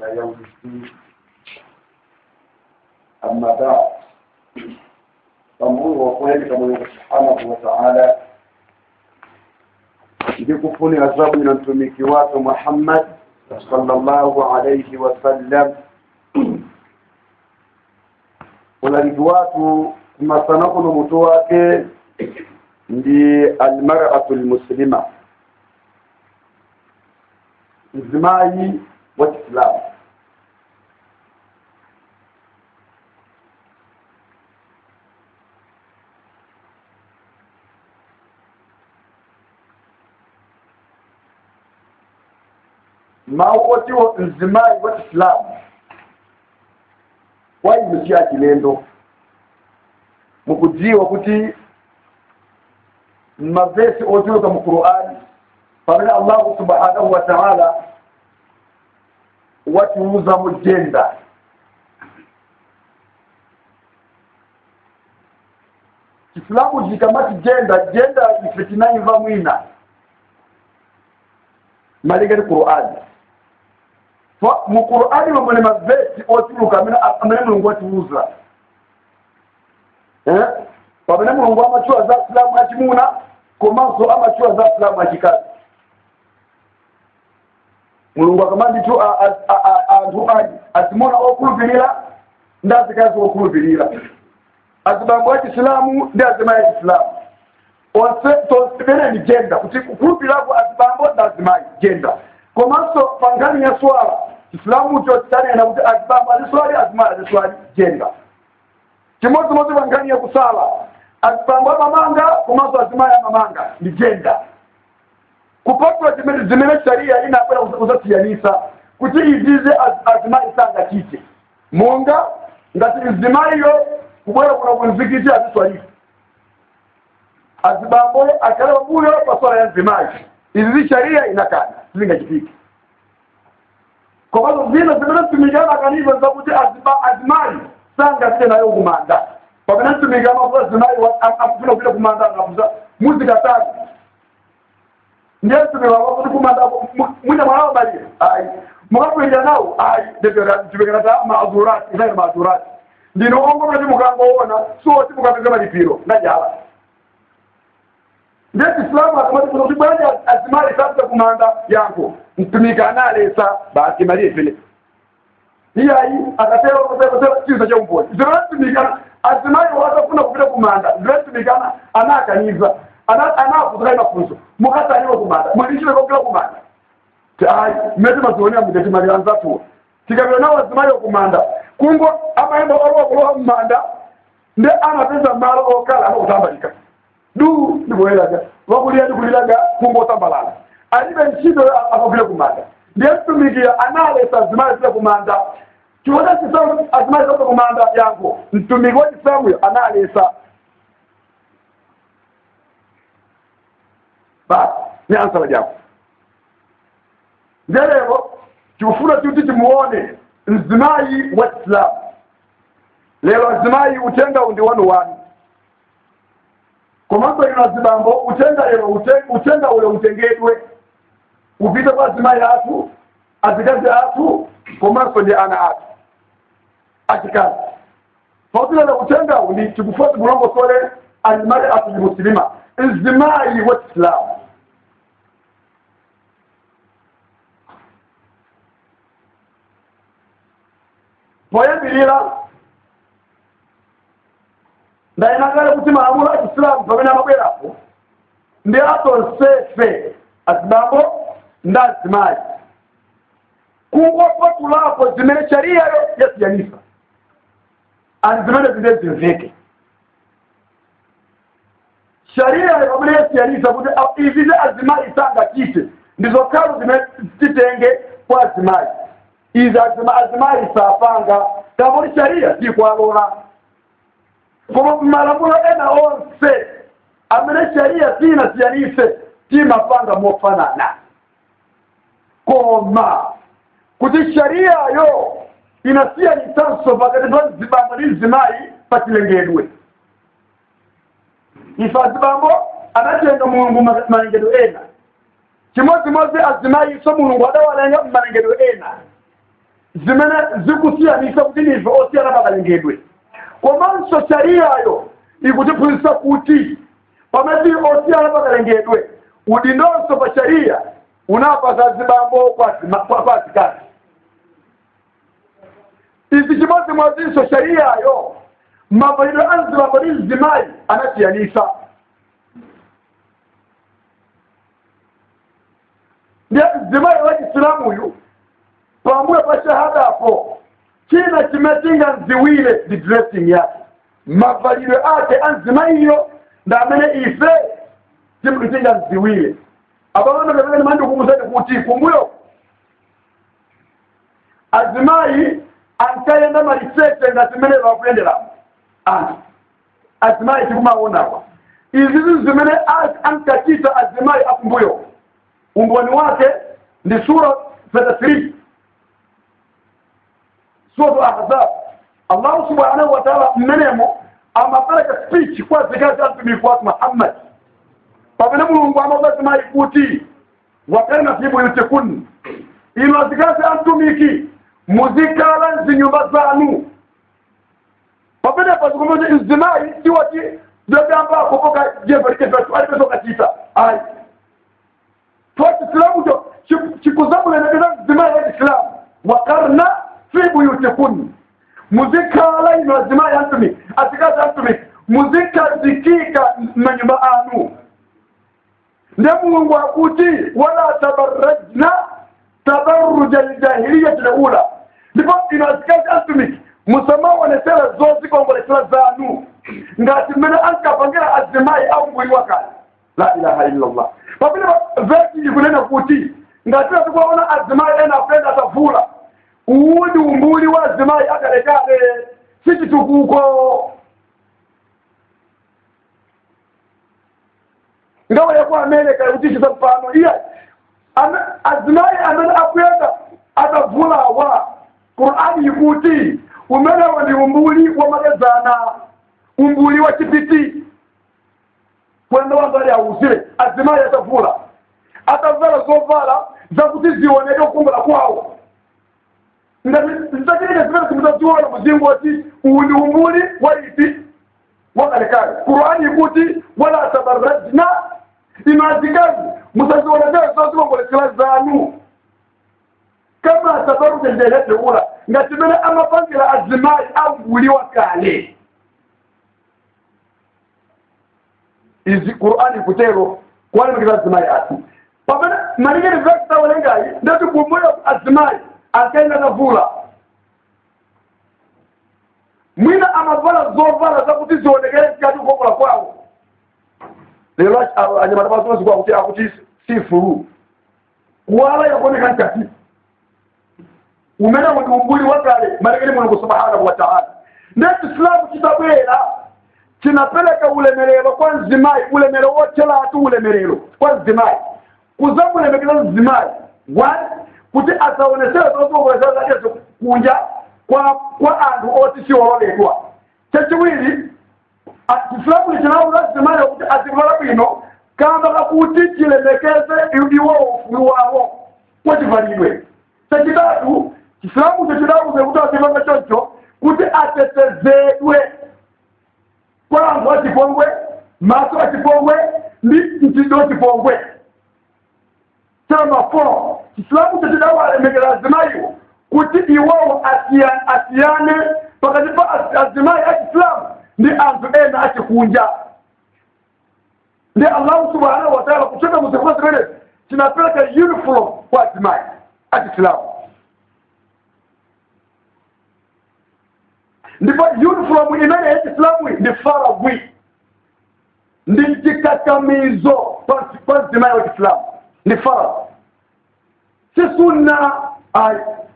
إلى يوم الدين أما بعد tambua kweli kama Mungu Subhanahu wa Ta'ala ndikufuni adhabu na mtumiki wake Muhammad sallallahu alayhi wasallam unaliki watu kumasanako na mtu wake ndi almar'atu almuslima mzimai wa Kiislamu mawoti wa mzimai wa Kiislamu waimukia kilendo mukudziwa kuti mavesi otiweka mu Qur'ani pamene Allah subhanahu wa ta'ala watiuza mu jenda Kiislamu jikamati jenda jenda ifitinaimva mwina malingani Qur'ani mu Qur'ani mamone mavesi otiluka amene mulungu watiuza eh pamene mulungu amachuwa za Islamu achimuna komanso amachuwa za Islamu achikazi mulungu akamanditu anthu aji azimona okhulupirira ndi azikazi okhulupirira azibambo achisilamu ndi azimayi achisilamu onse tonse ni jenda kuti kukhulupirako azibambo ndi azimayi jenda komanso pa nkhani ya swala chisilamu cho chitanena kuti azibambo aziswali azimayi aziswali jenda chimodzimodzi pa nkhani ya kusala azibambo amamanga komanso azimayi amamanga ndi jenda kupatula zimene zimene sharia inabwera kuzasiyanisa kuti izize azimayi sangachite monga ngati mzimayiyo kubwera kuna kunzikiti aziswalisa azibambo akale wabuyo pa swala ya mzimayi izi sharia inakana zingachitike komanso zina zimene mtumikana akaniza zakuti azimayi sangachite nayo kumanda pamene mtumiki amafuta azimayi akufuna kupita kumanda akafuta muzikatatu ndiye mtumiki wakafuti kumanda mwina mwana wabalire ayi mukakwenda nawo ayi ndipekata maazurati inayo maazurati ndino ongomati mukangoona soti mukapeza malipiro najala ndiye kisilamu akamati kuti bwanji azimali sapita kumanda yanko mtumiki analesa basi maliye vile iyayi akatera kutera chiza cha umboni zinatumikana azimali wakafuna kupita kumanda zinatumikana anakaniza anakutukai mafunzo mukataniwa kumanda mwalishile kokila kumanda ayi mmete mazionea mudeti mali anzatuwa tikabira nawo azimali okumanda kungo amaemba olwokulowa mumanda nde anapeza malo okala anokutambalika du ndikuwelaga wakulia ndikulilaga kungo otambalala alibe ntchito akagule kumanda ndiye mtumikiya analesa azimali zile kumanda chiwoda chisamu azimali zote kumanda yango mtumiki wa chisamuyo analesa basi ni ansala jako ndelero tikufuna kuti timuone mzimayi wa Islamu lero azimayi utenga undi wanu wanu komanso ino azibambo utenga lero utenga ule utengedwe upite kwa azimayi atu azikazi atu komanso ndi ana atu achikazi pauti lero utenga undi tikufuati mulongosole alimali atu limusilima mzimayi wa Islamu poyambirira ndainagala kuti malamulo a chisilamu pamene amabwerapo ndi atonsefe azibambo ndi azimayi kungopatulapo zimene shariyayo yasiyanisa ani zimene zinde zimveke shariyayo pamene yasiyanisa kuti izize azimayi sangachite ndizokhazo zimene titenge kwa azimayi izi azimayi sapanga kamuli sharia sikwalola koma malamulo ena onse amene sharia sinasiyanise timapanga mofanana koma kuti shariayo inasiyanisanso pakati pa zibambo ndi zimayi pachilengedwe ife azibambo anatenga mulungu malengedwe ena chimodzimodzi azimayi so mulungu adawalenga malengedwe ena zimene zikusiyanisa kuti nife osiyana pakalengedwe komanso shariyayo ikutiphunzitsa kuti pamene tili osiyana pakalengedwe udindonso pa shariya unapasa zibambo kwa zima- kwa- kwa zikazi izi chimodzimodzinso shariyayo mavalidwe a mzibambo ndi mzimayi anasiyanisa ndiye mzimayi wa chisilamuyu pambuyo pa shahadapo china chimetinga nziwire ndi dressing yake mavalidwe ake a mzimayiyo ndi amene ife timkutinga nziwire abamama kapena mandikumbusani kuti kumbuyo azimayi ankayenda maliseche ngati zimene vakuyendera anthu azimayi tikumaonapa izi zinthu zimene a- ankachita azimayi akumbuyo umboni wake ndi sura 33 suratu ahzab allahu subhanahu wa taala mmenemo amapereka speech kwa zikazi amtumiki wake muhammad pamene mulungu amauza azimayi kuti wakarna fi buyutikunna ino azikazi amtumiki muzikhala mzinyumba zanu pamene pazikomene mzimayi tiwati zidagambako poka jembe likepetu alipesokachita ayi twa chisilamu cho chikuzamulenekeza mzimayi wa chisilamu wakarna fi buyutikunna muzikhala ino azimayi amtumiki azikazi amtumiki muzikazikika manyumba anu nde mulungu akuti wala tabarrajna tabarruja ljahiliyati lula ndipo ino azikazi antumiki musamaonesera zozikongolesera zanu ngati mmene ankapangira azimayi au mbuli wakale la ilaha illallah papile vesi ikunena kuti ngati atikuwaona azimayi ena akuyenda atavula uwu ndi umbuli wa azimayi akalekale si chitukuko ngawa yaku america ikutishiza mfano iya ame- azimayi amene akuyenda atavulawa qur'ani ikuti umenewo ndi umbuli wamakedzana umbuli wa chipiti kwenda wambali awuzire azimayi atavula atavala zovala zakuti zioneke kukongola kwawo zitakilike zimene zimutaziona muzingo wati uwu ndi umbuli wa ipi wakalekale qur'ani ikuti wala tabarrajna imazikazi musazionekeze zozikongolesera zanu kama tabaruja ndelete ula ngati mene amapangira azimayi ambuliwa kale izi qur'ani kutero kwalemekeza azimayi ati pamene malikeni vekitawelengayi ndati kumbuyo azimayi akaenda navula mwina amavala zovala zakuti zionekere zikati kukongola kwawo lero anyamata pasozi kwakuti akuti sifuru kuwala yakuoneka nkati umene ndi umbuli wakale malekeni mulungu subhanahu wa taala nde chisilamu chitabwera chinapereka ulemerero kwa mzimayi ulemerero wothelatu ulemerero kwa mzimayi kuzamulemekeza mzimayi one kuti asaonesere zoziongolesera zake kunja kwa kwa anthu oti siwololedwa chachiwiri chisilamu chinawuza mzimayi kuti azivala bwino kamba kakuti chilemekeze iwo ufulu wawo kwachivalidwe chachitatu chisilamu cho chidauze kuti azivanga choncho kuti atetezedwe kwa anthu achipongwe maso achipongwe ndi mtindo wachipongwe chama four chisilamu cho chidawalemekera azimayiwo kuti iwowo asiya- asiyane pakati pa az- azimayi achisilamu ndi anthu ena achikunja ndi allahu subhanahu wa taala kutoka muzifuna zimenezi chinapeleka uniform kwa azimayi achisilamu ndipo uniform imene yachisilamu ndi faragwi ndi chikakamizo kwa kwa mzimayi wa chisilamu ndi farag si sunna ayi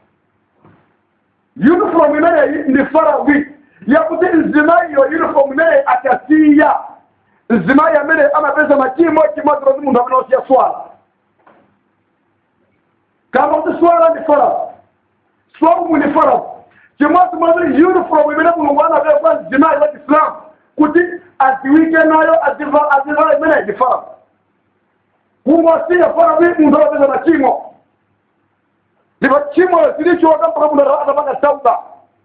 uniform imeneyi ndi faragwi yakuti mzimayiyo uniform imeneyi akasiya mzimayi amene amapeza machimo chimodzi kuti munthu amene osiya swala kama kuti swala ndi farag swaumu ndi farag chimodzi mwadiri uniform imene mulungu anapewa kwa mzimayi wa chisilamu kuti aziwike nayo aziva azivala imeneyi ndi farag kungosiya farag munthu amapeza machimo ziba chimo zilichoka mpaka muna atapanga tauba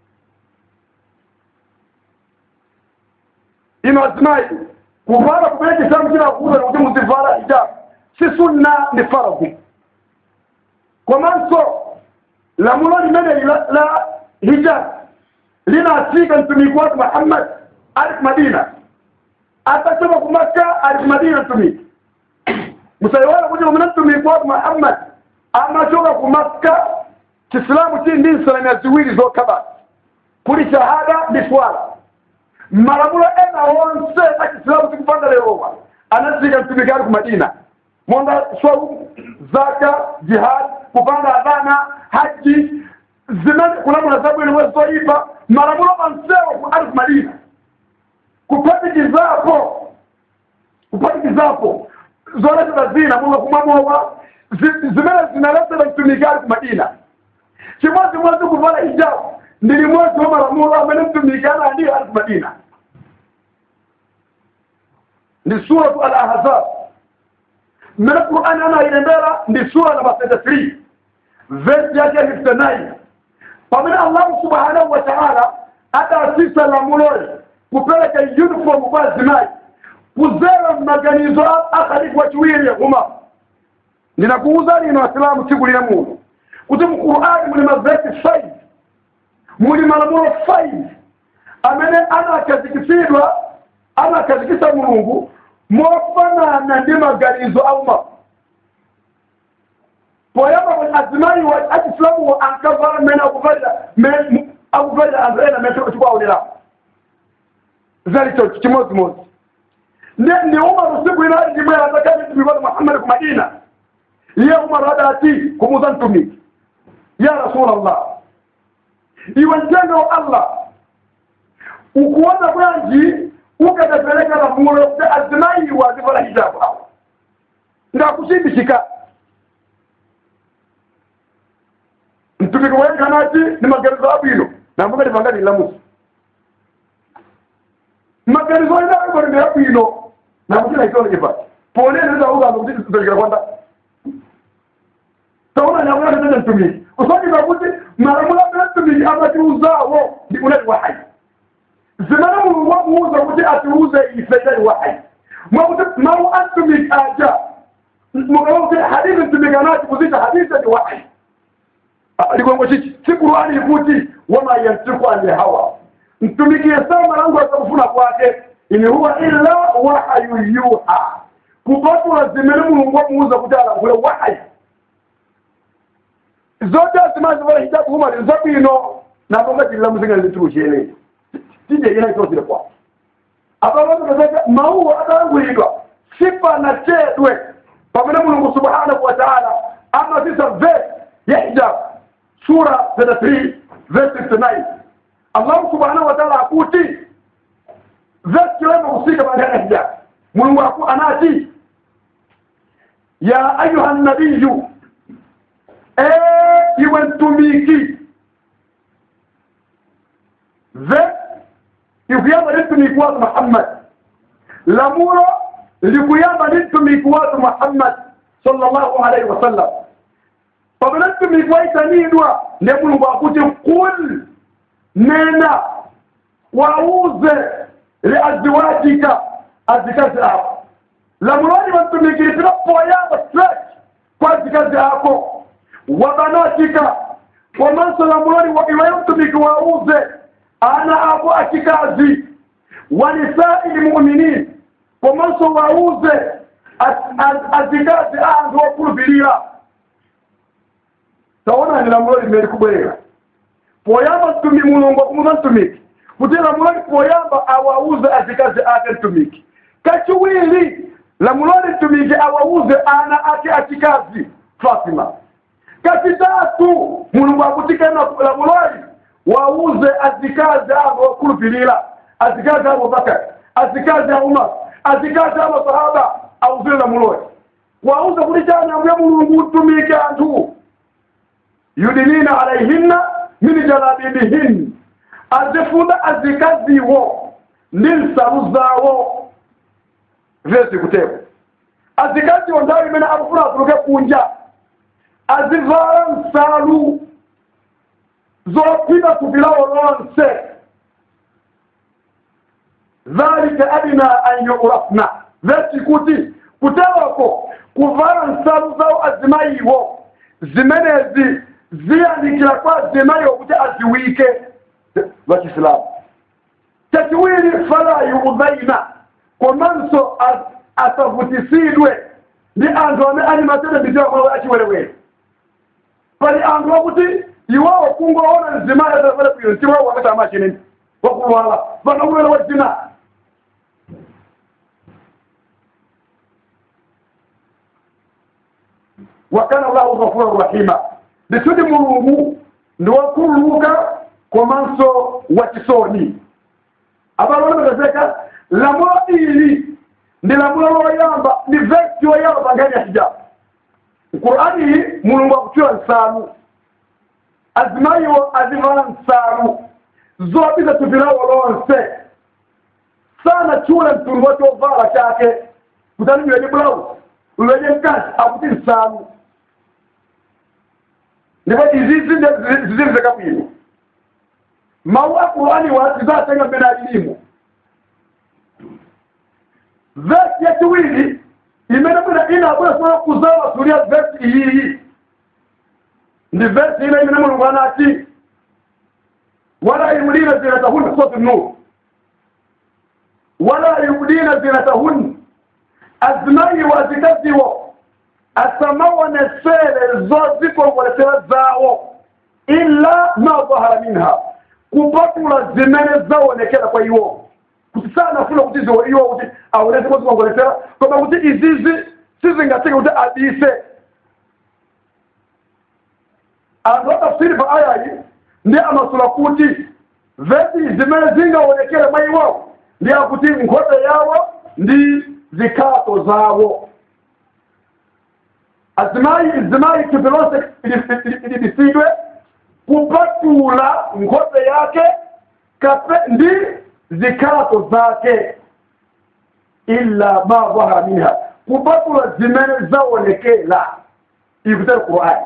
ino azimai kuvala kupeleka kitabu kila kuuza na kuti muzivala hijab si sunna ni faradhi komanso lamulo limene la, la hijab linafika mtumiki wake muhammad ali ku madina atatoka ku makka ali ku madina mtumiki musaiwala kuti mumene mtumiki wake muhammad amachoka ku makka chisilamu chili ndi nsalamia ziwiri zokha kuli shahada ndi swala malamulo ena wonse a chisilamu sikupanga lerowa anafika mtumiki ali ku madina monga swaumu zaka jihad kupanga adhana haji zimene kulamula zabwino wezoipa malamulo onsewo ali ku madina kuphatikizapo kuphatikizapo zoletera zina monga kumwamowa zimene zinaletera mtumiki ali ku madina chimodzimodzi kuvala hijabu ndi limodzi wa malamulo amene mtumiki analandira ali ku madina ndi suratu al ahzab mmene qur'ani anayilembera ndi sura namba 33 verse yake ya 59 pamene allahu subhanahu wa taala adasisa lamuloli kupeleka uniform kwa azimayi kuzera mmaganizo a khalifu wachiwiri yahuma ndinakuuza lino asilamu tsiku lina muno kuti mu qur'ani muli mavesi 5 muli malamulo 5 amene anakazikisidwa anakazikisa mulungu mofanana ndi maganizo auma poyamba kuti azimayi wa achisilamu wo ankavala mmene akuvalira akuvalira anthu ena mene chikwaonerapo zalicho chimodzimodzi ndi ndi umaru siku ina ndimwe atakati mtumiki muhammad ku madina iye umaru adati kumuza mtumiki ya rasulallah iwe mtendo wa allah ukuona bwanji ukadapeleka lamulo kuti azimayi wazivala hijabu awo ngakushindikika mtumiki wayenganati ni maganizo abwino nambuga ndipangani lamusi maganizo aina aibori ndi abwino namuchina itondekepa pone neza ugamba kuti zitolekera kwanda taona nyamuna nditende mtumiki kusonyeza kuti malamulo amene mtumiki amatiuzawo ndi unati wahayi zimene mulungu wakuuza kuti atiuze ife idali wahayi mwakuti mawu a mtumiki aja mukaba kuti hadithi mtumiki anati kuzita hadithi ndi wahayi ligongo chichi si qur'ani ikuti wama yantiku ani hawa mtumiki yesema malango akakufuna kwake in huwa illa wahayu yuha kupatula zimene mulungu wamuuza kuti alangule wahayi zote azimazivala hijabu huma zabwino nabonga tilila muzinga lituucheneye tije ina itosile kwa ababatukazaka mauwa atalangulidwa sipana chedwe pamene mulungu subhanahu wa taala amasisa verse ya hijabu sura 33 verse 59 allah subhanahu wa taala akuti verse kilema husika baada ya hijabu mulungu aku anati ya ayuha nabiyu e iwe mtumiki ve ikuyamba ni mtumiki watu muhammad lamulo likuyamba ni mtumiki watu muhammad sallallahu alaihi wasallam pamene mtumiki waitanidwa nde mulungu akuti kul nena wauze liazwajika azikazi ako lamuloni wamtumiki lipita poyamba straight kwa azikazi ako wabanatika komanso lamuloni iweyo mtumiki wauze ana ako achikazi wanisai lmuminin komanso wauze azikazi anthu okhulupirira taona ni lamulo limeli kubwerera poyamba mtumi mulungu akumuza mtumiki kuti lamulo poyamba awauze azikazi ake mtumiki kachiwiri lamuloni mtumiki awauze ana ake achikazi fatima kachitatu mulungu akutikana lamuloli wauze azikazi avo okhulupirira azikazi avo bakari azikazi a umar azikazi avo sahaba auzire lamuloli wauze kuti chanambuye mulungu mtumiki anthu yudinina alaihinna min jalabibihin azifuna azikaziwo ndi nsalu zawo zezikuteko azikaziwo ndawo imene akufuna atuluke kunja azivala nsalu zopima kubilawo lonse dhalika adina an yurafna veti kuti kutewako kuvala nsalu zawo azimayiwo zimenezi ziyanikira kwa azimayiwo kuti aziwike vachisilamu chachiwiri fala yuudhaina komanso asavutisidwe ndi anthu amene ali matene mbitiwa mwawo achiwerewere pali anthu akuti iwawo kungoona mzimayi atavale bwino ntiwawo wakati amachineni wakulwala vanakuvera wadzina wakana llahu ghafura rahima ndikuti mulungu ndi wakhululuka komanso wachisoni abalonepezeka lamulo ili ndi lamulo loyamba ndi vesi yoyamba ngani ya hijabu qur'ani iyi mulungu akutiwa nsalu azimayiwo azivala nsalu zopita tupilawo lonse sana chula mtundu wa chovala chake kutani iweje blouse iweje mkazi akuti nsalu ndipo izizi ziziri zakabwino mawu a qur'ani wa zizatenga mbene alilimu vesi yachiwiri imene bwina inabwera kuzawa tulia vesi iyiyi ndi vesi ina imene mulungu anati wala yubdina zinatahunna sotu nur wala yubdina zinatahunna azimayi wazikaziwo asamawonesere zozikongoletera zawo illa ma dhahara minha kupatula zimene zawonekera kwa iwo kuti sanafuna kuti ziwo iwo kuti aonese zikongoletera koma kuti izizi sizingateke kuti abise anthu atafsiri pa ayayi ndi amasula kuti vesi zimene zingaonekere mwa iwo ndi akuti nkhope yawo ndi zikhato zawo azimayi zimayi thupi lonse ilibisidwe kupatula nkhope yake kape ndi zikhato zake illa ma dhahara minha kupatula zimene zaonekera ikutera qur'ani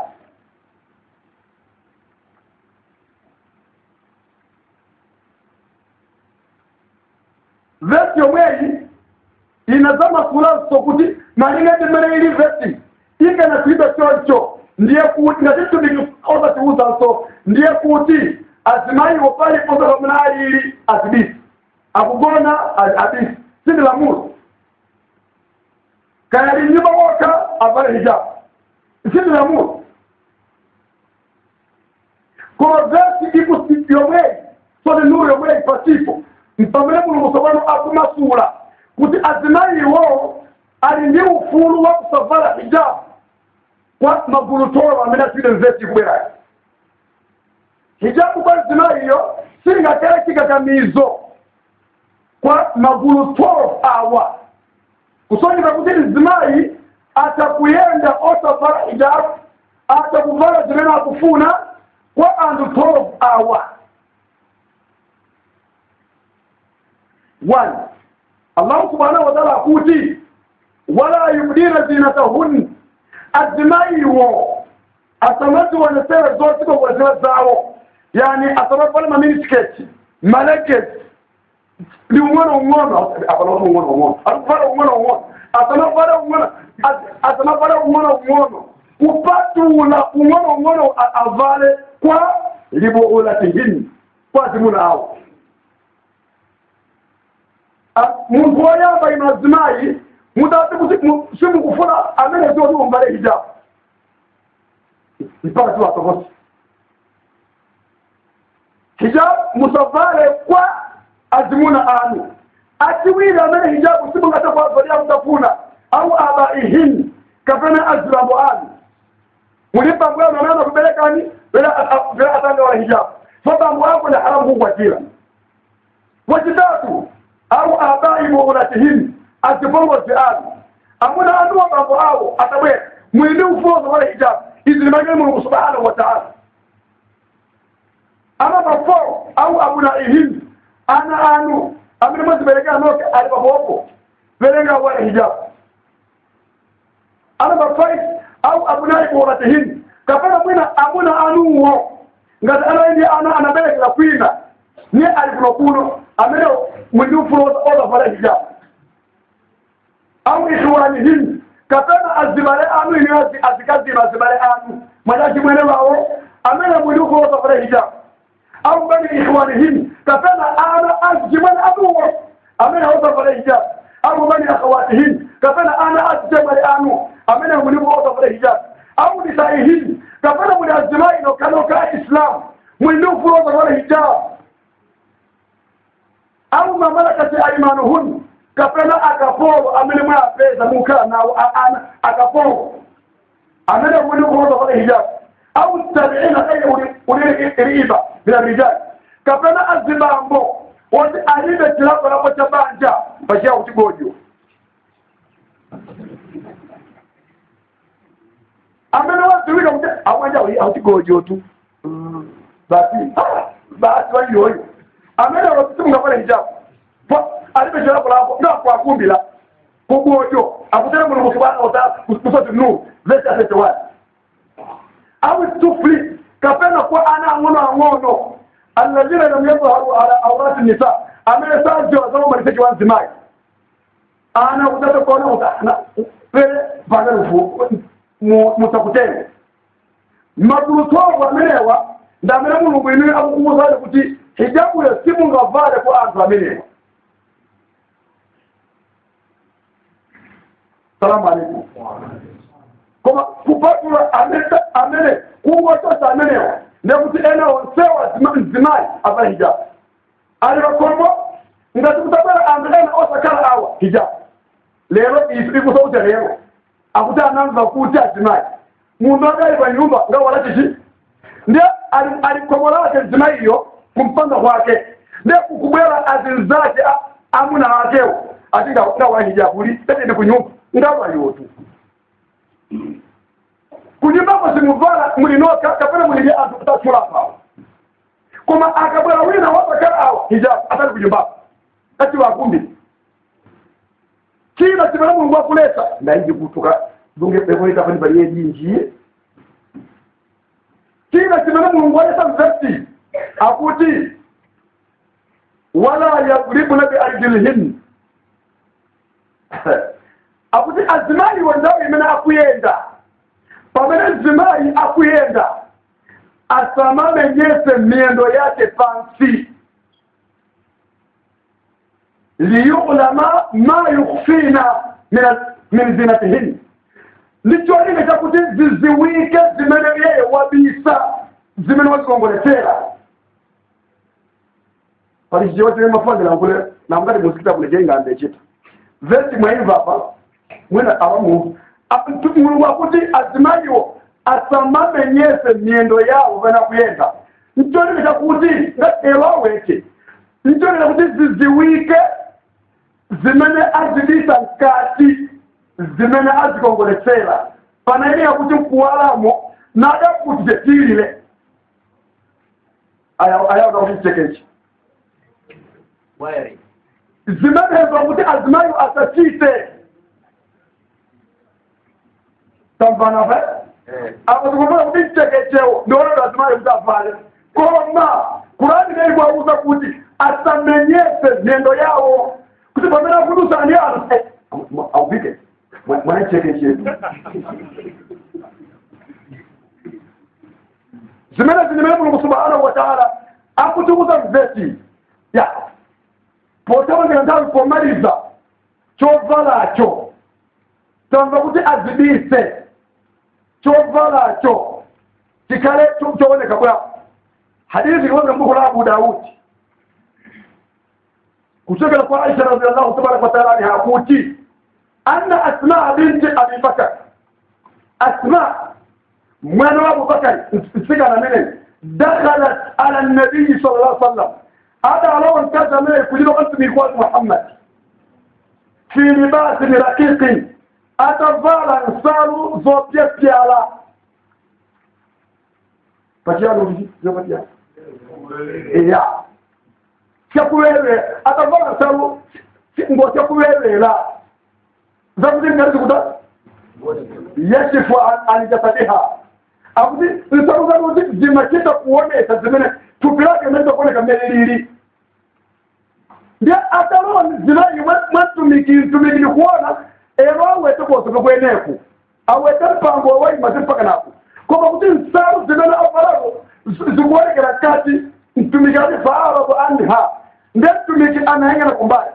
vesi yomweyi inazama kulanso kuti malingati mmene ili vesi ikana kuiba choncho ndiye kuti ngatitumiki tiuzanso ndiye kuti azimayiwo paliponse pamene alili azibisi akugona abisi sindi lamulo kaya linyumba woka avale hijabu sindi lamulo koma vesi iku yomweyi soni nuru yomweyi pasipo mpamene mulungu tsopano akumasula kuti azimayiwo ali ndi ufulu wa kusavala hijabu kwa magulutolo amene asile mvesi kubwerayo hijabu kwa azimayiyo singakale chikakamizo kwa magulutolo awa kusonyeka kuti mzimayi atakuyenda osavala hijabu atakuvala zimene akufuna kwa anthu 12 awa one allahu subhanahu wa ta'ala akuti wala yubdina zinatahun azimayiwo asamaziwonesera zosikongoletera zawo yani asamavala maminisiketi maleketi ndi umwana ung'ono apana ung'ono ung'ono akuvala ung'ono ung'ono asamavala ung'ono asamavala ung'ono ung'ono kupatula ung'ono ung'ono avale kwa libuulatihin kwa zimuna awo muntu woyamba ino azimayi mudati kuti simukufuna amene zoti umbale hijabu mpaka tiwatokosi hijabu musavale kwa azimuna anu achiwiri amene hijabu simungatakwazolia mutafuna au abaihin kapena azilambo anu muli bambo yanu anaana kuberekani vela atanga wala hijabu so bambo yako ni haramu kukwatira wachitatu au abai mughlatihim azipongozi anu amuna anuwa bambo awo atabwera mwindi ufuzo wala hijabu izi ni mageni mulungu subhanahu wa ta'ala ama bafo au abunaihim ana anu amene mwaziberekera noke ali papopo verenga wala hijabu ana bafais au abunai mughlatihim kapena mwina amuna anuwo ngati anaendi ana anaberekera kwina niye ali kuno kuno amene mwindi ufuna ozavala hijabu au ikhwanihim kapena azibale anu ini azikazima azibale anu mwanaki mwene wawo amene mwindi ufuna ozavala hijabu au bani ikhwanihim kapena ana azimwene anuwo amene ozavala hijabu au bani akhawatihim kapena ana azijemale anu amene mwindi ufuna ozavala hijabu au nisaihim kapena muli azimai nokanoka islam mwindi ufuna ozavala hijabu au mamalakati aimanuhun kapena akapolo amene mwapeza mukhala nawo ana akapolo amene muli kuoza kale hijabu au tabiina kaye uli riba bila rijali kapena azibambo woti alibe chilakolako cha banja pachiyawo chigojo amene waziwika kuti awanja auchigojo tu basi basi waiyoyo amene wasimungavala hijabu alibe chilakolako ndakwakumbila kugojo akutera mulungu subhanahu wa ta'ala kusoti nur verse 31 au tufli kapena kwa ana angono angono alladhina lam yadhharu ala awrati nisa amene sajo wazama maliseki wanzimai ana kutata kuona utana pele pagarufu mutakutene magulutogo amenewa ndamene mulungu inu akukuwuzale kuti hijabu yo simungavale kwa anthu amenewa salamu alaikum koma kupatula amene kuwotosa amenewa nekuti ena onsewa mzimayi ava hijabu alivakombo ngati kutabwera anthu ena osakhala awa hijabu lero ife ikusauta lero akuti anamva kuti azimayi munthu akali pa nyumba ngawala chichi ndiye alikomola wake mzimayi iyo kumpanga kwake ndiye kukubwera azinzake amuna wakewo ati ngawa hijabu li tetende kunyumba ngawa yotu kunyumbako simuvala mulinoka kapena mulili anthu kutatchula pawo koma akabwera wina wasakhala awa hijabu atali kunyumbako kati wakumbi kila chimene mulungu akuleta ndaiji kutuka dunge pekoita pani paliye jinjiye kila chimene mulungu aleta mvesi akuti wala yadribuna biarjilihin akuti azimayi wendawo imene akuyenda pamene mzimayi akuyenda asamamenyese miyendo yake pansi liyulama ma yukhfina min zinatihin ndicho lile chakuti ziziwike zimene yeye wabisa zimene wazikongoletera pali chichewa chimene mafandira nkule namngati musikita kuleje ingambe chita vesi mwaimva apa mwina awamu mulungu akuti azimayiwo asamamenyese miyendo yawo vana kuyenda nchonile chakuti ngatero aweke nchonile kuti ziziwike zimene azibisa mkati zimene azikongoletsera pana ine yakuti mkuwalamo nadakuti tetilile ayaona kuti chitekechi zimenezo kuti azimayo asachite tamvanafe akuzikumbula kuti chitekechewo ndionodo azimayo kuti avale koma kurani neyikwauza kuti asamenyese miyendo yawo kuti pamene akudusani anu aupike mwanachekechetu zimene zimene mulungu subhanahu wa taala akutiuza mvesi ya potawongera nthawi pomaliza chovalacho tamva kuti azibise chovalacho chikhale chooneka bwapo hadithi kutoka mbuku la abu daudi kutoka kwa aisha radiallahu tabaraka wataala anha kuti anna asma binti abi bakar asma mwana wa abubakari msikana mene dakhalat ala nabiyi sal llah sallam ada alawon kaza mene kujiba kantumikuwatu muhammad fi libasin raqiqin atavala nsalu zopyepyala pachialuii zopatya ya chakuwewe atavala nsalu ngo chakuwewela zakuti ngati kuda yashifu an jasadiha akuti nsakuza kuti zimachita kuonesa zimene thupi lake imene kuoneka mmene lili ndiye ataloni zimayi mwatumiki mtumiki kuona ero awete kosoke kweneku awete mpango wawaimasi mpaka napo koma kuti nsalu zimene avalako zikuonekera kati mtumiki ati faarabo anha ndiye mtumiki anayang'ana kumbali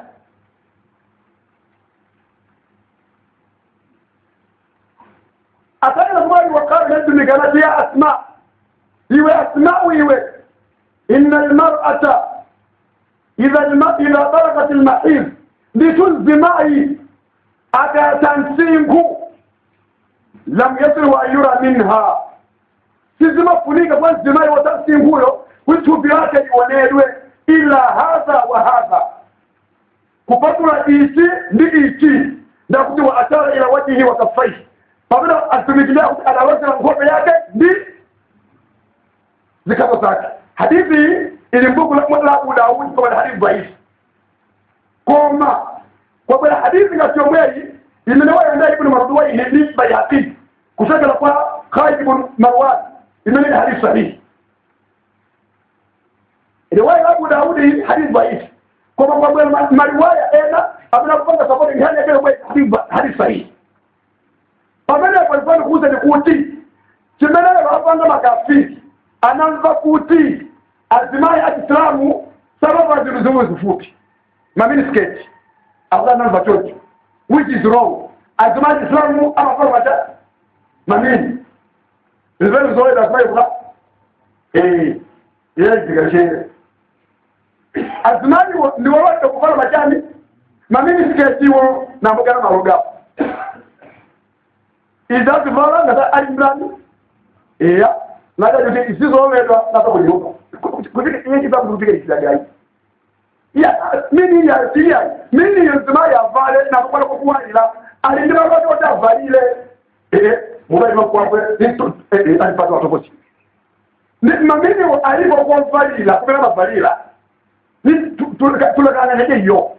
akaenda kumwali wakati mtumiki anati ya asma iwe asmau iwe inna almar'ata idha idha balagat almahid litulzimai akatansingu lam yasiru an yura minha sizimafunika kwa nzimai watansinguyo withupi lake lionedwe ila hadha wa hadha kupatula ichi ndi ichi ndakuti wa atara ila wajihi wa kaffaihi pamene atumikilia kuti adawezera nkhope yake ndi zikazo zake hadithi ili mbuku la abu daudi koma ni hadithi dhaifu koma kwabwera hadithi ngati yomweyi imene wayenda ibnu marduwai ndi bayhaqi kuchokera kwa khalid ibn marwan imene ni hadithi sahihi riwaya la abu daudi hadithi dhaifu koma kwabwera mariwaya ena amene akupanga sapoti ndi hali yake hadithi sahihi pamene palifani kuuza ni kuti chimenele vapanga makafiri anamva kuti azimayi achislamu sababa zinthu zimwe zifupi maminisketi akuti anamva chocho which is wrong azimayi achislamu amafala mata mamini zimene zoyeda azimayi kuka eh yezikashere azimayi ndiwolote kufala machani maminisketiwo nambugana malugapo izazivala ngata ali mlani eya nada kuti isizomedwa napa kuliuka kuti iye chipa kutika ichidagai ya mini ya siya mini yenzima ya vale na kwa kuwalila alindima watu wote avalile eh mubai makwakwe nitu eh alipata watu wote ni mamini alipo kwa valila kupela mavalila ni tulakana nje yo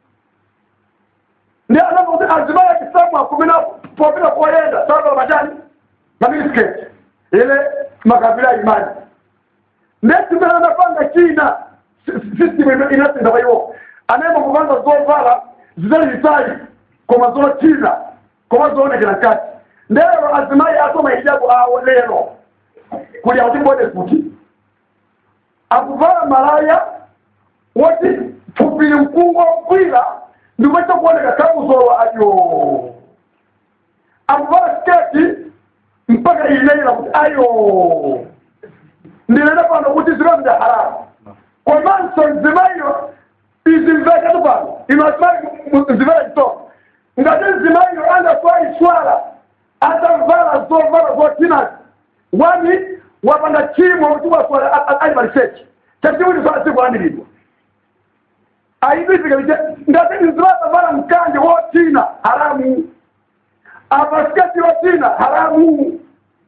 ndi anapokuti azima ya kisamu akumina popila kuwaenda sababu majani maminisketi ile makabila imani netumela anapanga china system inasinda baiwo anayema kupanga zovala zizali zitali koma zo china koma zoonekera kati ndero azimayi asoma hijabu awo lero kuli akuti bode kuti akuvala malaya woti tupili mkungo kwila ndikumacha kuoneka kabuzolo ayo akuvala sketi mpaka ileila kuti ayo ndinena pano kuti zilonda haramu komanso nzimayo izimvekatu pano imasimali zivela chitoko ngati nzimayo angaswali swala atavala zovala zotinati wani wapanda chimo kuti waswala ali malisechi chachiwiri swala sikulandiridwa aibizika bije ngati nzivatavala mkanje wotina haramu abasikati wotina haramu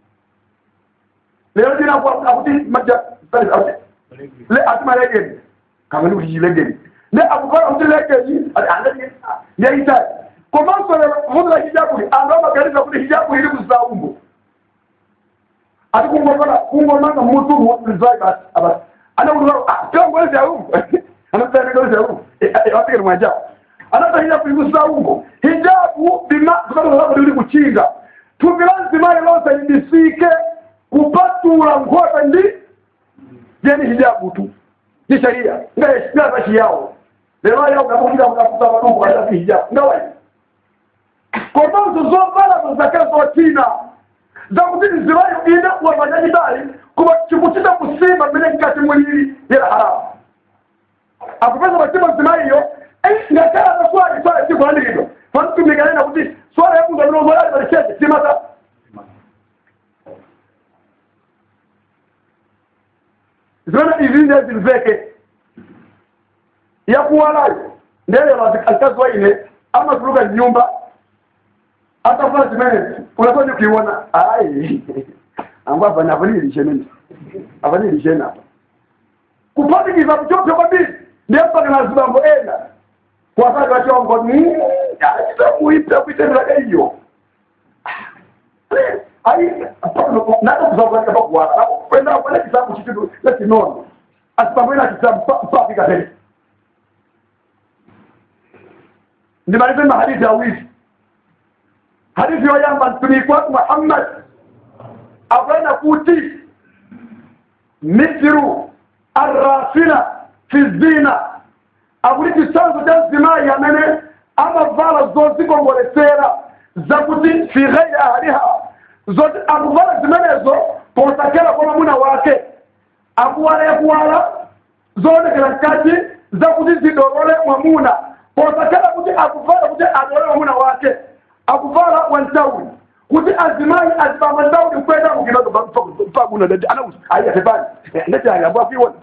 lero dina akuti maja le atuma legeni kamani kuti legeni ne akuvara kuti legeni ati andani yaita komanso lero vunula hijabu andu amaganiza kuti hijabu iri kuzaumbo ati kungomana kungomanga mutu wozai basi abasi ana kuti kangwezi yaumbo anatsanegezi yaumbo wasikati mwajabu anata hijabu iri kuzaumbo hijabu bima tukatoa kuti iri kuchinga thupi la mzimayi lonse libisike kupatula nkhope ndi jeni hijabu tu ni sharia ngazashi yawo lero yawo ngakuita mkafuta maduku kaitasi hijabu ngawai komanso zovala zakale zotina zakuti nzimayo ine wamanyanyidali kuba chikuchita kusimba mmene mkati mulili yera haramu akupeza machimo nzimayiyo ngakala zaswali swala sikulandiridwa fanitumikanena kuti swala yakunza milozolali malicheche simata zimene izinje zimveke yakuwalayo ndelewa alikazi waine amatuluka nyumba atafuna zimene unafanya kuiona ai ambo afanya avanilishe nini avanilishe napa kupatikiza kuchopya kwabili ndiye mpaka na zibambo ena kwakati wachongo chitamuipya kuitenderaga iyo ayi nako kuzakulalika pakuwala kwenda kwenda kisambu chitu lechinono asipamwena kisambu mpafika tena ndimalize mahadithi awili hadithi yoyamba mtumiki watu muhammad akwenda kuti mithru arrafina fi zina akuli chisanzo cha zimayi amene amavala zozikongoletsera zakuti fi ghairi ahliha zoti akuvala zimenezo potakera kwa mwamuna wake akuwala yakuwala zoonekera mkati zakuti zidolole mwamuna potakera kuti akuvala kuti adolole mwamuna wake akuvala wantauli kuti azimayi azipamba ntauli kwenda kukinoto paguna dadi anauti ayatebani ndeti ayabwakiwona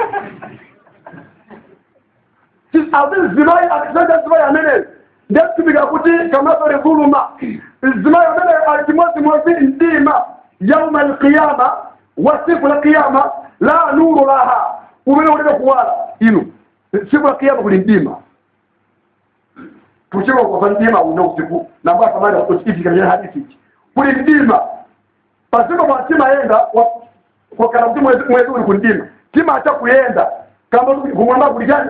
azizimayi akisanja zimayi ameneyo ndekutumika kuti kamasore dhuluma zimayi amene alimozimozi ndima yauma alqiyama wa siku la qiyama la nuru laha umene uleke kuwala inu siku la qiyama kuli ndima tuchika kwa ndima una usiku na kwa samani kusikiti kwenye hadithi hiki kuli ndima pasipo kwa tima yenda kwa kana mtu mwezi mwezi uli kundima tima acha kuyenda kama kumwamba kuligani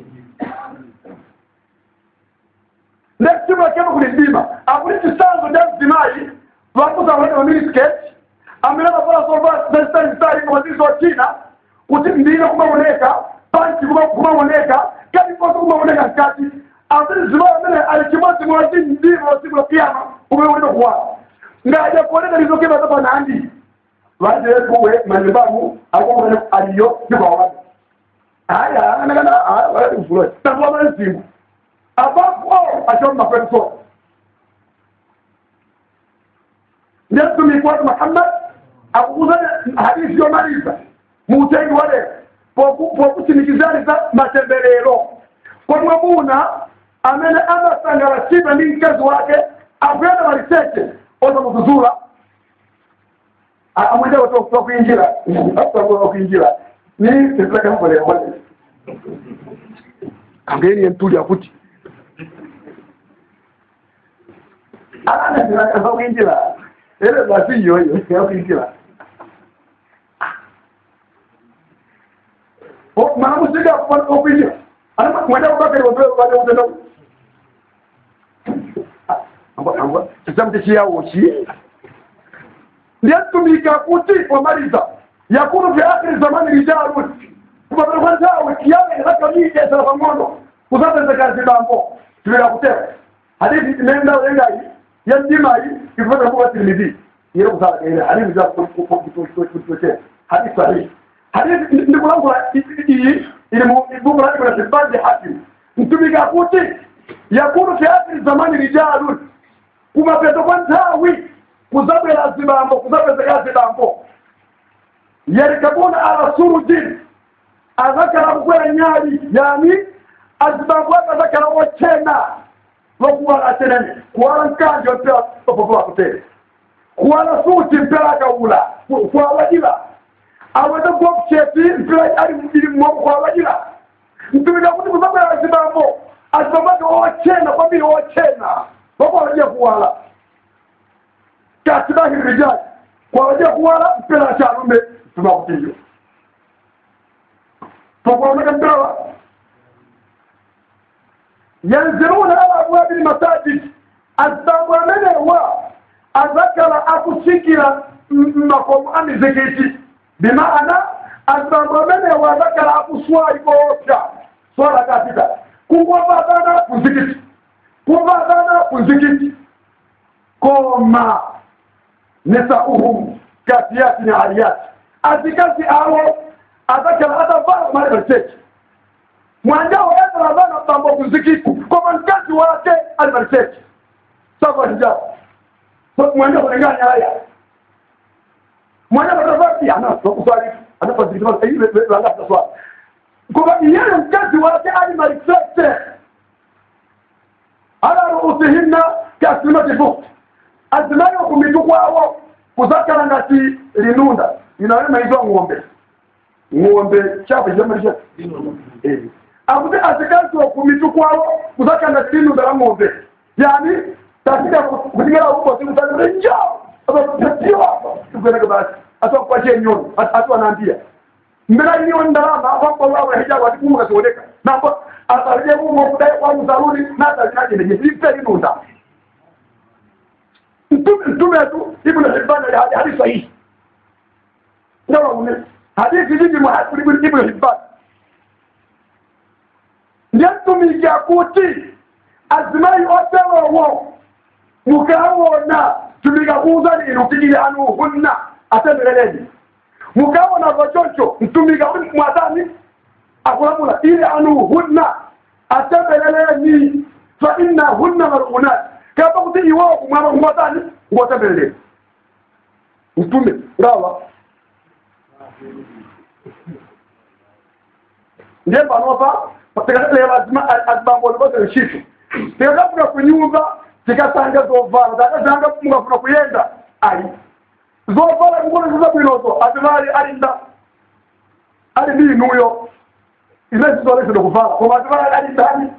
ndekutima kema kuli ndima akuli chisanzo cha zimayi vakuza wale wa minisketi amene mavala sova zazitalizitali kama zizo china kuti ndine kumaoneka panchi kumaoneka kati kosa kumaoneka mkati amene zimayi amene ali chimodzi mwazi ndima wasiku la kiyama umeulika kuwala ngaja kuoneka lizokema zapa nandi vaje kuwe manyumbamu akomene aliyo ndikwawazi haya anakana wala kufuloa takuwa manzimu abapo achomba kwetu sote ndio watu Muhammad akukuzanya hadithi yomaliza muutengi wale pokusimikizaniza matembelero komwamuna amene amasangala chipa ndi mkazi wake akuyenda maliseche oza kuzuzula amwenda wakuinjira wakuinjira ni tekulakamukolekole kangeni yentuli akuti ananeziraka wakuinjira ele basi yoyo yakuinjira mana musika okuinjira mwenda kubakari wabale utenda kisamu tekiyawoki ndiyatumika kuti wamaliza yakunu fi akhiri zamani rijalun kubabira kwa ntawe kiyama inakamijesera pamono kuzatezeka zibambo tibira kutera hadithi imenda wengai yandimayi ifata kuba tirmidhi yero kusala kaile hadithi za kutotea hadithi sahihi hadithi ndikulangula iyi ili mubukula ibn Hibban hakim mtumika kuti yakunu fi akhiri zamani rijalun kumapeto kwa ntawi kuzabwera zibambo kuzapezeka zibambo yarikabuna ala surujin azakara kukwera nyali yani azibambo akazakara wochena lokuwala atenene kuwala nkanje mpera opopo akutere kuwala suti mpera akawula kwawajira aweze gwokucheti mpera ali mubiri mwogo kwawajira mpimira kuti kuzabwera zibambo azibambo ake wochena kwambiri wochena lokwawajira kuwala katibahi rijali kwawajira kuwala mpera chalume tumakutiyo tokwaoneka mpera yanziruna ala abwabi lmasajid azibambo amenewa azakala akusikira makomo amizikiti bimaana azibambo amenewa azakala akuswali koopya swala kapita kukwavadana kuzikiti kuvadana kuzikiti koma nisauhum kasiyati ni aliyati azikazi awo azakala atavala malibariseki mwanjao yatalavana bambo kuzikiti koma mkazi wake alibariseki sasa hijab mwanja kulinganya haya mwanja batavati ana kuswali anapozikiti ile langa kuswali kwa yeye mkazi wake alibariseki ala ruusihinna kasimati fukt azimayo kumitu kwawo kuzakala ngati linunda inawema izwa ng'ombe ng'ombe chapo chamarisha eh akuti azikazi kumitu kwawo kuzakala ngati linunda la ng'ombe yani tasika kutingela uko siku tatu njoo sio hapa tukwenda basi hata kwa je nyono hata wanaambia mbona hiyo ndalama hapo wao hijabu atikunga kasioneka na hapo atarije Mungu kudai kwa mzaruri na atakaje ni jipe inunda mtume mtume tu ibn Hibban hadithi sahihi ndio ume hadithi hizi muhasib ibn ibn Hibban ndio tumikia kuti azimai otewo wo mukawona tumigakuza lino tigile anu hunna atembereleni mukawona vachocho mtumiga mwatani akulamula ile anu hunna atembeleleni fa inna hunna marunat kapa kuti iwo kumwaba kumwatani ngotembeleleni mtume ngawa ndiye panopa tikataleva azibambolo vose nshitu tikakafuna kunyumba tikatanga zovala takatanga mungafuna kuyenda ayi zovala kungona zizabwinozo atimali alinda ali ndi inuyo ine zizolesede kuvala koma atimali alindani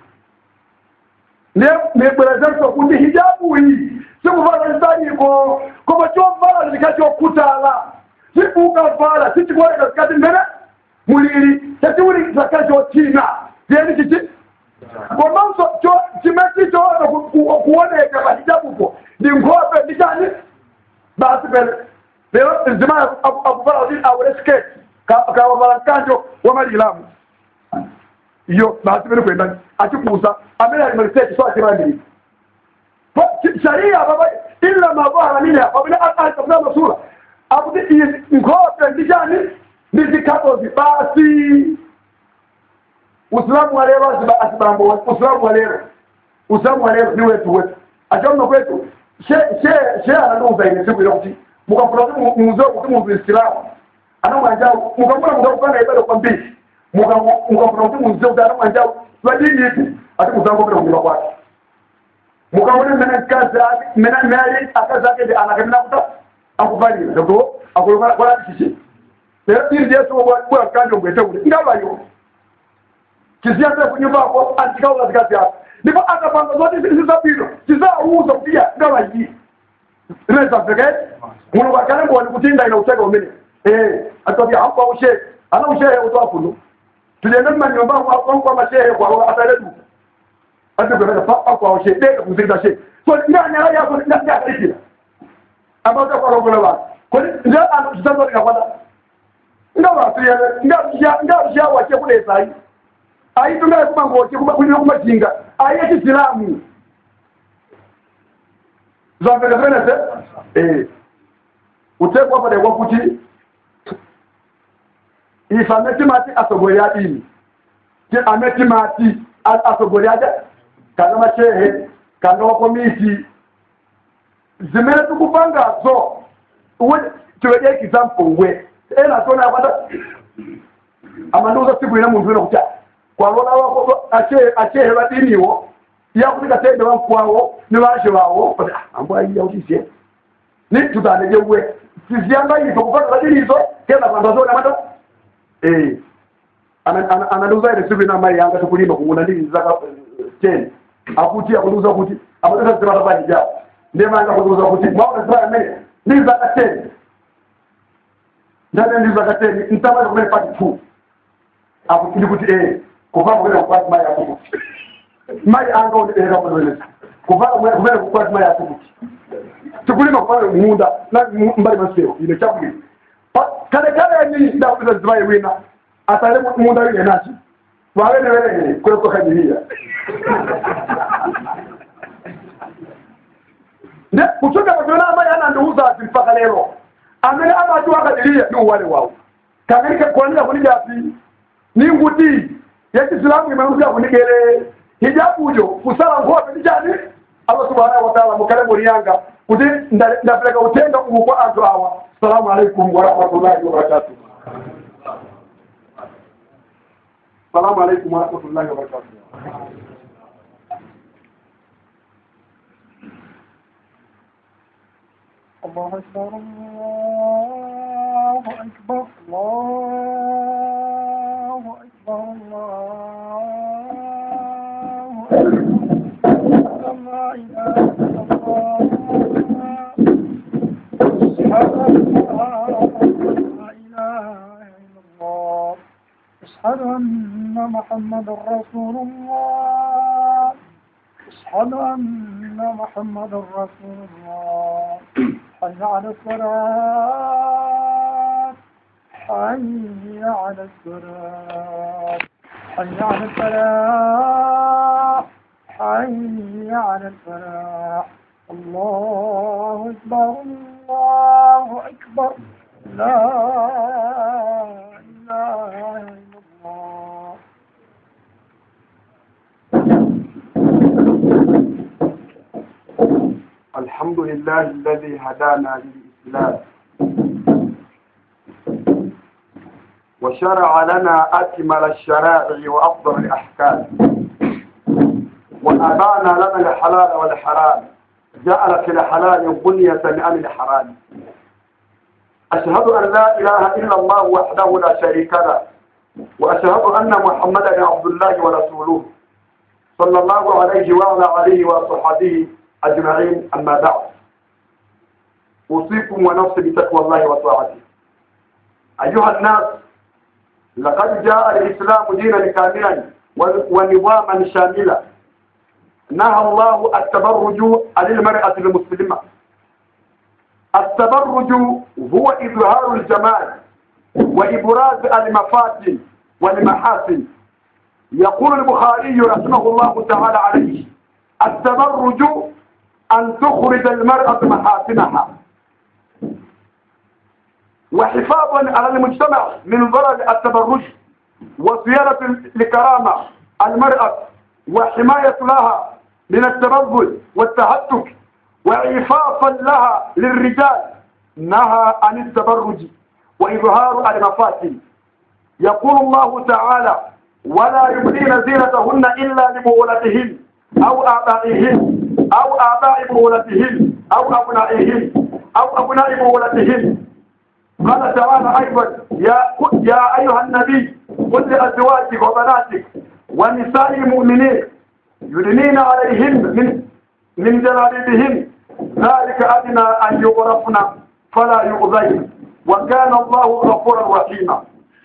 nebwerezenso kuti hijabu iyi sikuvala zitaniko koma chovala zikachokutala sikukavala sichikuoneka zikati mbene mulili chatiuli zakachochina ziyeni chichi komanso chimeti choona kuoneka pahijabupo ndi nkhope ndi chani basi pele lero zima akuvala kuti awule sketi kawavala mkanjo wa malilamu iyo basi pele kwenda achikusa amene ali maliseti so achirandiri sharia baba illa ma dhahara minha wabina atabna masura akuti nkhope ndi chani ndi zikatozi basi usilamu wa leo asibambo usilamu wa leo usilamu wa leo ni wetu wetu achomno kwetu she she she ananuza ile siku ile kuti mukafuna kuti muzee kuti muzu islamu anamwanja mukafuna mukafuna ibada kwa mbili mukafuna kuti muzee kuti anamwanja wa dini ipi ati muzango bila kujiba kwake mukaona mena kazi mena mali akazi yake anakamina kuta akubalira ndio akoloka kwa chichi lero ili yesu bwa kanjo ngwete ule ngabayo kisiasa kunyumbako antikaula zikazi yako ndipo akapanga zote zisizabino zizauza kupiga ngawa hii inaweza peke muno bakale ngo kutinda ina utega umene eh atobia hapo ushe ana ushe utoa kuno tuliende manyumba kwa kwa mashehe kwa atale tu ati kwa kwa kwa ushe de kuzinda she so ndani ya yako ndani ya kile ambao kwa rogo la kwa ndio ana tutazo nikapata ngawa tu ya ngawa ngawa wache kule sai ayitungaye kuba ngoke kulina kumajinga aye kisilamu zamvekazvenese eh utekwa pade kwakuti ife ametimati asogoli adini ti ametimati asogoli aja kana mashehe kana wakomiti zimene tikupangazo tiwede example we ena tona yakwata amandiuza siku ine munthu ina kuti kwalona wako achehe badiniwo yakufika tende wankwawo ne bashe bawo ambo ayiya utise ni tutaneje we siziyanga izo kupata badini izo kenda kwanda zona mata eh analuza ile sibi na mai yanga tukulima kunguna ndini zaka ten akuti akuduza kuti amataka zima tabani ja ndema anga kuduza kuti mwaona zima mene ni zaka ten ndane ndi zaka ten ntama kumene pati 2 akutili kuti eh kuva kumene kukwati mai akukuti mai anga undibereka kunoeleza kuva kumene kukwati mai akukuti tikulima kupana munda na mbali maseo ine chakulima kale kale ni ndakuza zimaye wina atale munda wine nachi wawene wene kweko kajiria ne kuchoka kwa ambaye ana nduuza ati mpaka lero amene amatu akadiria ni wale wao kangalika kwanza kunija api ni nguti ya Kiislamu imerudia kunigere hijabu jo kusala ngope dijani Allah subhanahu wa ta'ala mukale murianga kuti ndapeleka utenda ubu kwa antu hawa assalamu alaikum wa rahmatullahi wa barakatuh assalamu alaikum wa rahmatullahi wa barakatuh الله أكبر الله أكبر الله أكبر الله أكبر لا إله إلا الله أشهد أن محمد رسول الله أشهد أن محمد رسول الله حي على الصلاة حي على الصلاة حي على الفلاح حي على الفلاح الله أكبر الله أكبر لا إله إلا الله الحمد لله الذي هدانا للإسلام وشرع لنا أكمل الشرائع وأفضل الأحكام وأبان لنا الحلال والحرام جعل في الحلال بنية عن الحرام أشهد أن لا إله إلا الله وحده لا شريك له وأشهد أن محمدا عبد الله ورسوله صلى الله عليه وعلى آله وصحبه أجمعين أما بعد أوصيكم ونفسي بتقوى الله وطاعته أيها الناس لقد جاء الإسلام دينا كاملا ونظاما شاملا نهى الله التبرج عن المرأة المسلمة التبرج هو إظهار الجمال وإبراز المفاتن والمحاسن يقول البخاري رحمه الله تعالى عليه التبرج أن تخرج المرأة محاسنها وحفاظا على المجتمع من ضرر التبرج وصيانة لكرامة المرأة وحماية لها من التبذل والتهتك وإعفافا لها للرجال نهى عن التبرج وإظهار المفاتن يقول الله تعالى ولا يبدين زينتهن إلا لبولتهن أو آبائهن أو آباء بولتهن أو أبنائهن أو أبناء بولتهن قال تعالى أيضا يا يا أيها النبي قل لأزواجك وبناتك ونساء المؤمنين يدنين عليهن من من جلابيبهن ذلك أدنى أن يغرفن فلا يؤذين وكان الله غفورا رحيما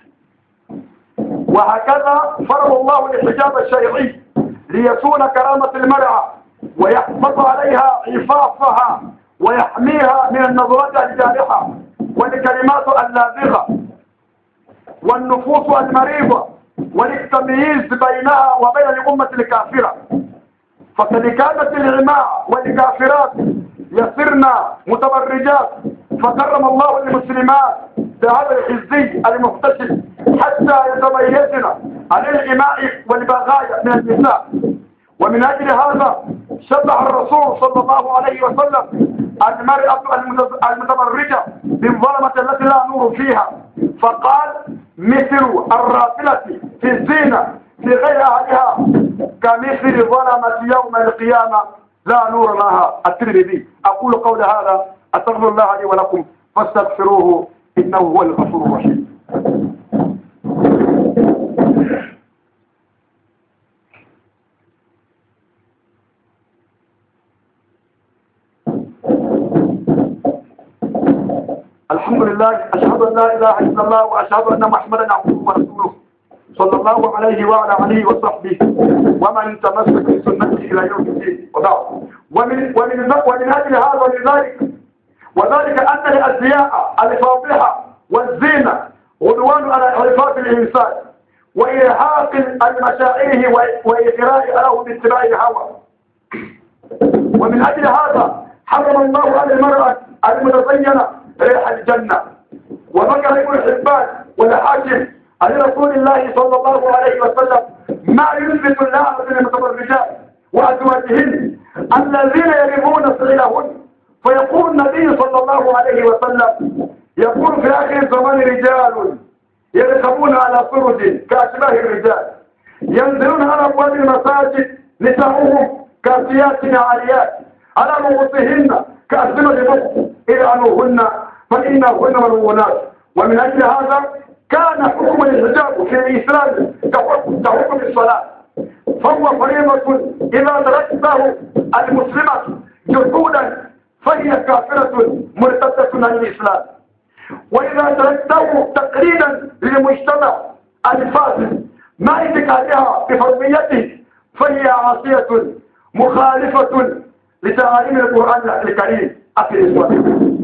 وهكذا فرض الله الحجاب الشرعي ليكون كرامة المرأة ويحفظ عليها عفافها ويحميها من النظرات الجارحة والكلمات اللازغة والنفوس المريضة والتمييز بينها وبين الأمة الكافرة فقد كانت العماء والكافرات يسرن متبرجات فكرم الله المسلمات بهذا الحزي المحتشم حتى يتميزن عن الإماء والبغايا من النساء ومن أجل هذا شبه الرسول صلى الله عليه وسلم المرأة المتبرجة بالظلمة التي لا نور فيها فقال مثل الرافلة في الزينة في غير أهلها كمثل ظلمة يوم القيامة لا نور لها الترمذي أقول قول هذا أستغفر الله لي ولكم فاستغفروه إنه هو الغفور الرحيم الحمد لله أشهد أن لا إله إلا الله وأشهد أن محمدا عبده ورسوله صلى الله عليه وعلى آله وصحبه ومن تمسك بسنته إلى يوم الدين وبعد ومن ومن ومن أجل هذا ولذلك وذلك أن الأزياء الفاضحة والزينة عدوان على عرفات الإنسان وإرهاق المشاعره وإغراء له باتباع الهوى ومن أجل هذا حرم الله على المرأة المتزينة ريح الجنة وذكر ابن حبان والحاكم عن رسول الله صلى الله عليه وسلم ما يثبت الله من المتبرجات وأزواجهن الذين يرمون سعيلهن فيقول النبي صلى الله عليه وسلم يقول في آخر الزمان رجال يركبون على فرج كأشباه الرجال ينزلون على أبواب المساجد نساؤهم كاسيات عاريات على رؤوسهن كأسنة بخ إلعنوهن فإنهن ملعونات ومن أجل هذا كان حكم الحجاب في الإسلام كحكم الصلاة فهو فريضة إذا تركته المسلمة جحودا فهي كافرة مرتدة عن الإسلام وإذا تركته تقليدا للمجتمع الفاسد مع اعتقادها بحرميته فهي عاصية مخالفة لتعاليم القرآن الكريم أخي الإسلام